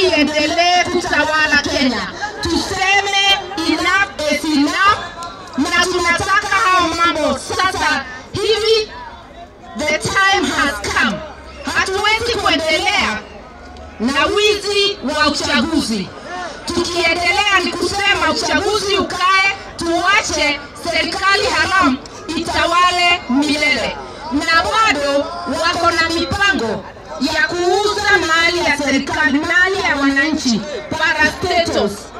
iendelee kutawala Kenya. Tuseme enough is enough, na tunataka hao mambo sasa hivi. The time has come. Hatuwezi kuendelea na wizi wa uchaguzi. Tukiendelea ni kusema uchaguzi ukae, tuache serikali haramu itawale milele, na bado wako na mipango ya kuuza mali ya serikali, mali ya wananchi, parastatos